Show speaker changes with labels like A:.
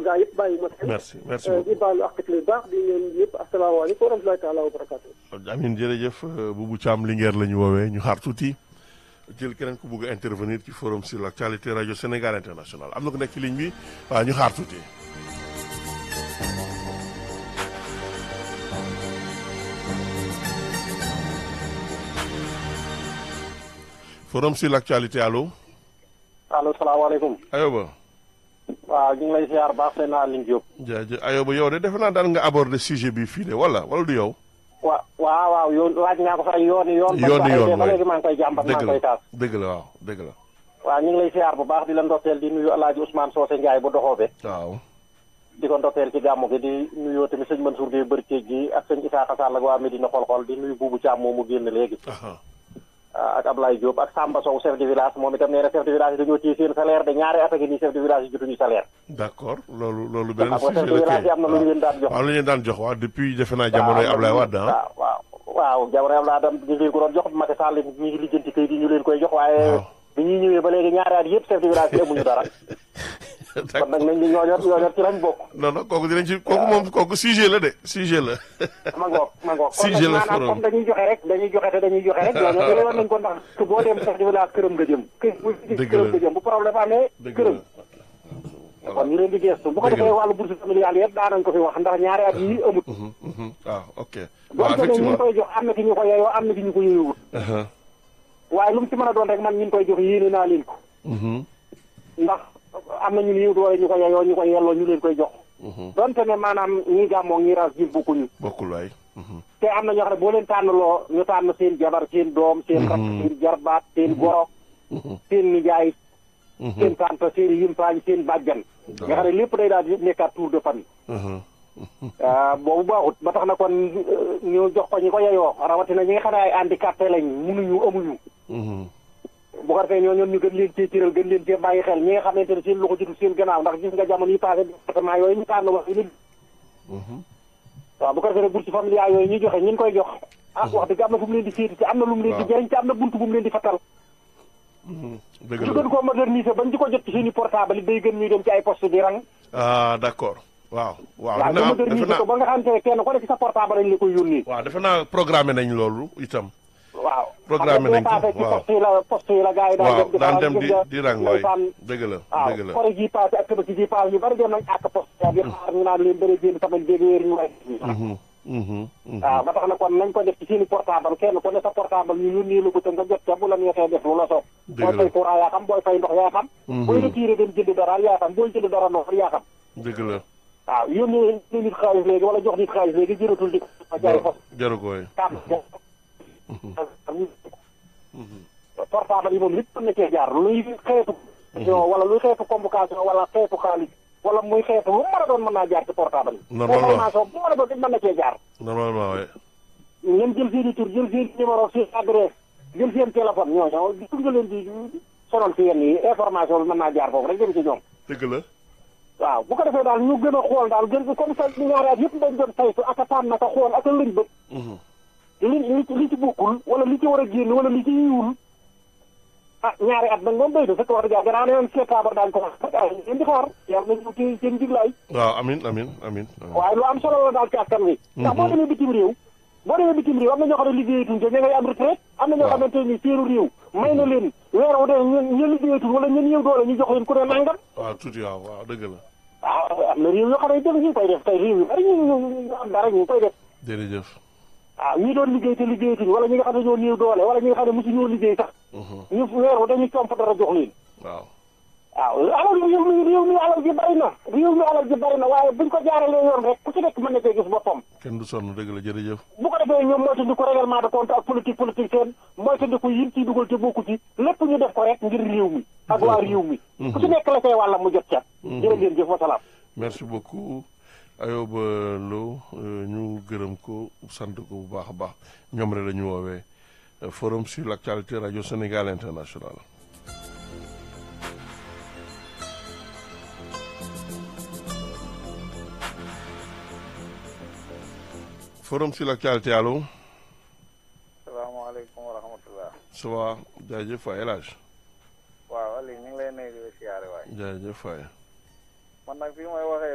A: gaa yëpp bàyyi ma kenn.
B: merci merci
A: di
B: beaucoup
A: baalu ak lu baax di leen ñëpp asalaamaaleykum wa rahmatulahi taala wa barakaatu.
B: Amin jërëjëf Boubou Thiam Linguère la ñu woowee ñu xaar tuuti jël keneen ku bugg a intervenir ci forum sur l'actualité rajo Sénégal international am na ku nekk ci ligne bi waaw ñu xaar tuuti. forum sur l'actualité allo
C: allo salaamaaleykum.
B: Ayoba
C: waaw ñu ngi lay ziar baax seen Aline Diop.
B: jaajëf Ayoba yow de defe naa daan nga aborder sujet bi fii de wala wala du yow.
C: wa waaw waaw yoon laaj naa ko fa ay yoon yoon.
B: yoon yoon
C: ba
B: waay
C: léegi maa ngi koy jàmbat maa
B: dëgg
C: ngi koy
B: la
C: taas.
B: dëgg la waaw dëgg la
C: waaw ñu ngi lay ziar bu baax di la ndokkeel di nuyu El Hadj Ousmane Socé Ndiaye bu doxoobe
B: waaw.
C: di ko ndokkeel ci gàmmu gi di nuyoo tamit sëñ Mansour Gueye Bërkéej gi ak sëñ Issa Sall ak waa Medina xol-xol di nuyu Boubou Thiam moomu génn léegi.
B: aha
C: ak Ablaye Diop ak Samba Sow chef de village moom itam nee na chef de village yi dañoo téye seen salaire de ñaari at a ngi nii chef de village yi jotuñu salaire.
B: d'accord loolu loolu
C: xam
B: beneen
C: nga chef
B: sujet
C: de
B: la
C: village yi am na lu ñu leen daan jox.
B: waaw lu ñu leen daan jox waaw depuis defe naa jamonoy Ablaye Wade ah.
C: waaw waaw waaw jamono Ablaye Wade ñu leen ko doon jox Macky Sall ñu ngi lijjanti kayit yi ñu leen koy jox waaye
B: waaw.
C: bi ñuy ñëwee ba léegi ñaari at yëpp chef de village yi amuñu dara kon nag nañ ñu ñooñor ñooñor ci lañ bokk
B: non non kooku dinañ ci kooku moom kooku sujet la de sujet la.
C: ma ngoog ma ngoog kon
B: Si,
C: nag
B: je le
C: maanaam
B: ferai.
C: comme dañuy joxe rek dañuy joxe te dañuy joxe rek ñooñor yooyu war nañ ko ndax que boo dem chef de village këram nga jëm kër bu
B: Dëgg
C: këram
B: la.
C: nga jëm bu problème amee
B: dëgg
C: këram
B: la
C: kon ñu leen di gestu bu ko
B: Dëgg la.
C: defee wàllu bourse familiale yëpp daanañ ko fi wax ndax ñaari at yi amut
B: Mhm, mhm. waaw ok. waaw
C: donte ne ñu
B: effectivement.
C: koy jox am na ci ñu ko yeyoo am na ci ñu ko yeyowut
B: Aha.
C: waaye lu mu ci mën a doon rek man ñu koy jox yéene naa leen ko
B: Mhm,
C: ndax am na ñu néew doole ñu ko yeyoo ñu ko yelloo ñu leen koy jox
B: mhm.
C: donte ne maanaam ñi gàmmoo ñi ras ji bokkuñu
B: bokkul waay. Mhm.
C: te am na ñoo xam ne boo leen tànnaloo ñu tànn seen jabar seen doom seen rakk seen jarbaat seen goro
B: Mhm,
C: seen nijaay
B: mhm.
C: seen tante seen yimpaañ seen bàjjan nga xam ne lépp day daal di nekkaat tour de famille
B: Mhm,
C: ah boobu baaxut ba tax na kon euh, ñu jox ko ñi ko yeyoo rawatina ñi nga xam ne ay handicapé lañ munuñu amuñu
B: mhm.
C: bu ko defee ñoo ñoon ñu gën leen cee cëral gën leen cee bàyyi xel ñi nga xamante ne seen loxo jotul seen gannaaw ndax gis nga jamono yi passé département yooyu ñu tànn wax yi
B: Mhm.
C: waaw bu ko defee bourse familiale yooyu ñuy joxe ñi ngi koy jox ah wax dëgg am na fu mu leen di féeti te am na lu mu leen di
B: waaw.
C: jëriñ te am na buntu bu mu leen di fattal
B: Mhm. dëgg
C: ñu
B: la
C: gën koo moderniser bañ di ko jot ci seeni portable yi day gën ñuy dem ci ay poste di rang
B: ah d'accord waaw waaw
C: waaw
B: defe
C: ñu
B: naa defe
C: moderniser
B: naa
C: ko ba nga xamante ne kenn ku nekk sa portable lañ la koy yónnee
B: waaw defe naa programmé nañ loolu itam.
C: waaw
B: Programme nañ ko,
C: passé ci
B: waaw.
C: poste yi la poste yi la gars yi daan
B: waaw
C: dem di
B: daan
C: faral
B: dem
C: gis
B: di
C: nga
B: di rang waay
C: ndeysaan
B: dëgg la
C: waaw
B: dëgg la.
C: kore ji passé ak tabaski ji passé ñu bari dem nañ àkk poste ya di xaar ñu naan leen bëri génn semaine béegi wéer ñu way
B: Mhm, mhm, mhm.
C: waaw ba tax na kon nañ ko def ci seeni portable kenn ku ne sa portable ñu yónnee la ko te nga jot ca bu la neexee def lu la soob
B: Dëgg
C: booy
B: la.
C: fay courant yaa xam booy fay ndox yaa xam booy retiré dem jënd dara yaa xam booy jënd dara ndox yaa xam
B: dëgg la.
C: waaw yónnee nit xaalis léegi wala jox nit xaalis léegi jëratul di ko jaay fos
B: jaru ko waay.
C: kam portable yi moom lépp mën na cee jaar luy xeetu wala luy xeetu convocation wala xeetu xaalis wala muy xeetu lu mu mën a doon mën naa jaar ci portable yi
B: Normalement.
C: information bu mën a doon mën na cee jaar
B: normalement waay.
C: ngeen jël seen i tur jël seen numéro seen adresse jël seen téléphone ñooñu gis nga leen di sonal fi yenn yi information bi mën naa jaar foofu rek dem ci ñoom
B: dëgg la.
C: waaw bu ko defee daal ñu gën a xool daal gën comme ça ñaari at yëpp dañ doon saytu ak a tànn ak a xool ak a lëñ bët
B: Mhm.
C: li li li ci bokkul wala li ci war a génn wala li ci yiwul ah ñaari at nag moom béy na fekk wax dëgg yàlla gannaaw ne woon septembre daañu ko wax ah ngeen di xaar yàlla nañu ci seen jiglaay
B: waaw amin amin amin amin.
C: waaye lu am solo la daal ci askan wi ndax boo demee bitim réew boo demee bitim réew am na ñoo xam ne liggéeyatuñ te ña ngay am retraite am na ñoo
B: Waaw.
C: xamante ni seenu réew may na leen weer wu dee ñen ñen liggéeyatul wala ñen ñëw doole ñu jox leen ku ne nangam
B: waaw tuuti waaw waaw dëgg la.
C: waaw am na réew yoo xam ne def ñu ngi koy def tey réew yu bari ñu ñu am dara ñu ngi koy def
B: jërëjëf.
C: waaw ñi doon liggéey te liggéeyatuñ wala ñi nga xam ne ñoo néew doole wala ñi nga xam ne mosu ñoo liggéey sax
B: Mhm.
C: ñu weer wu dañuy comp dara jox leen
B: waaw.
C: waaw alal réew mi réew mi alal ji bari na réew mi alal ji bari na waaye buñ ko jaaralee yoon rek ku ci nekk mën na cee gis boppam
B: kenn du sonn dëgg la jërëjëf.
C: bu ko defee ñoom moytandiku règlement de compte ak politique politique seen moytandiku yin ciy dugal te bokku ci lépp ñu def ko rek ngir réew mi ak waa réew mi ku ci nekk la cay wàlla mu jot ca jërë ngeen jëf wasalaam
B: merci beaucoup Ayoba Lo euh, ñu gërëm ko sant ko bu baax a baax ñoom rek la ñu woowee euh, forum sur l'actualité radio Sénégal international. forum sur l'actualité allo
D: salaamaaleykum wa rahmatullah
B: ça va jaajëf waay El Hadj
D: waaw Aliou ñu ngi lay nuyu di la siyaare waay
B: jaajëf waay
D: man nag fii may waxee